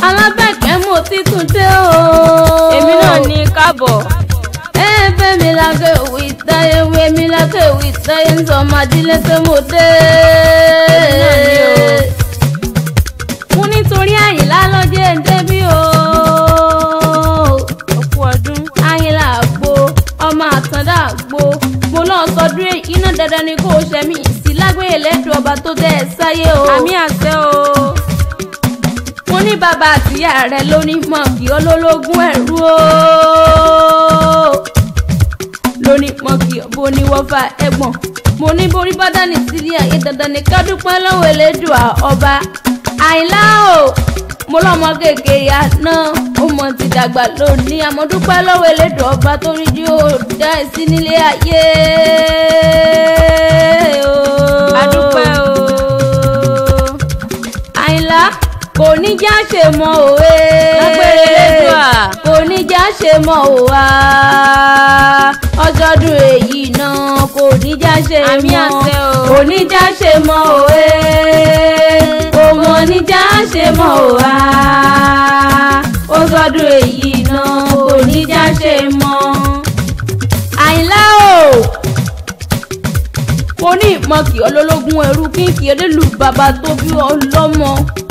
alábẹ̀kẹ́ mo ti tún dé o. èmi náà ní káàbọ̀. ẹ fẹ́ mi lákè òwe ìtayé wé mi lákè òwe ìtayé ń sọ ọmọ adílé pé mo dé. Èmi náà ní o. mo nítorí àyìnlá lọ́jọ́ ẹ̀ ń débí o. òkú ọdún. àyìnlá àgbo ọmọ àtàndá àgbo mo náà sọdún èyí iná dandan ni kò ṣẹ́mi sí lágbèrè lẹ́dùn ọba tó dẹ́ ẹ sáyé o. àmì àṣẹ o. mo ní bàbá àtìyá rẹ lóní mọ̀kì olólógún ẹ̀rú o lóní mọ̀kì bó ní wọ́fà ẹ̀gbọ́n mo ní borí bá dání sílé ayé dandan ní ká dúpẹ́ lọ́wọ́ elédùà ọba àìlá o mo lọ́mọ kéèké ya náà ó mọ ti dàgbà lónìí àmọ́ dúpẹ́ lọ́wọ́ elédùà ọba tó rí jí ó dá ẹ sí nílé ayé o. adúpẹ́ o. àìlá kò ní já ṣe mọ òwe. Lágbèrè Elédùà. kò ní já ṣe mọ òwa. ọjọ́dún èyí náà kò ní já ṣe mọ. Àmì àṣẹ o. kò ní já ṣe mọ òwe. kò mọ ní já ṣe mọ òwa. ọjọ́dún èyí náà kò ní já ṣe mọ. àìlá o mo ní ìmọ̀kì ọlọ́lọ́gún ẹrú kínkì elélu bàbá tó bí ọlọ́mọ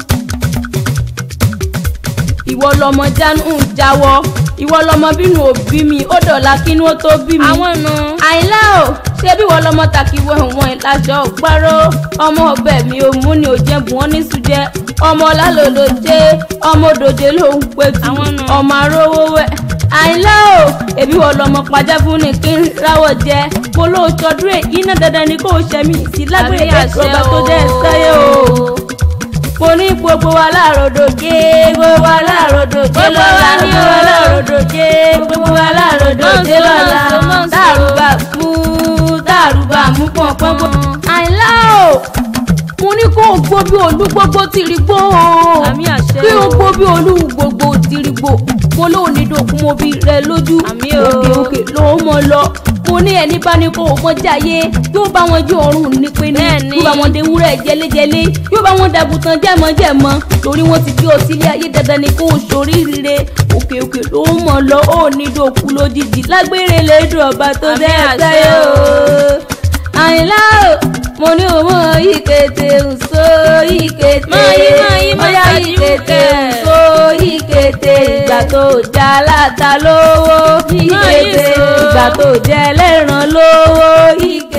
ìwọ lọmọ jánu ń jáwọ́ ìwọ lọmọ bínú òbí mi ó dọ̀la kínú ó tó bí mi. àwọn nu. àìlá o ṣé bí wọ́n lọmọ takiwọ ẹ̀wọ̀n ìlàjọ gbárò ọmọ ọbẹ̀ mi ò mú ni ò jẹ́ bùn ọ́ ní sùjẹ́ ọmọ lálòlò jẹ́ ọmọ òdòdó ló ń pẹ̀tù Àwọn nù. ọmọ arówó wẹ̀ àìlá o èbí wọ́n lọmọ pàjá fún ni kí n ráwọ̀ jẹ mo lóò tọdún èyí náà dandan ni kò ṣẹ́mi sí lágbèrè Àmì àṣẹ ẹ̀kọ́ tó dẹ́ o. sáyé o mo ní gbogbo wa láàrọ̀dọ̀jé gbogbo wa láàrọ̀dọ̀jé Gbogbo wa lọ́la ni gbogbo wa o. láàrọ̀dọ̀jé gbogbo wa láàrọ̀dọ̀jé Nọ́ọ̀sì, lọ́la nọ́ọ̀sì, nọ́ọ̀sì. dàrúbà mú dàrúbà mú pọ̀npọ̀n. àìlá o mo ní kó o gbó bí olú gbogbo tìrì gbó o Àmì àṣẹ kí o o. gbó bí olú gbogbo tìrì gbó mo lóò ní dòkun mo bí rẹ lójú Àmì o. òkè òkè ló mọ lọ mo ní ẹni bá ní kó o mọ jáyé yóò bá wọn jó ọrùn ní pé ní Bẹ́ẹ̀ni. yóò bá wọn de wúrẹ́ jẹlẹ́jẹlé yóò bá wọn dàgùtàn jẹ́mọ́jẹ́mọ́ torí wọ́n ti gbé ọ sílé ayé dandan ni kó o ṣoríire òkè òkè ló mọ̀ lọ ó ní dòkú lójijì lágbére lẹ́dùn ọba tó Àmì dẹ́ àṣẹ àtàyè o o. àyìnlá o mo ní o mọ ìkété nsọ ìkété Máa yí, máa yí, máa ọyá ṣáájú ìkété kẹ̀. nsọ ìkété ìgbà tó já láta lówó Máa yí ìkété sọ. ìgbà tó jẹ lẹ́ràn lówó ìkété.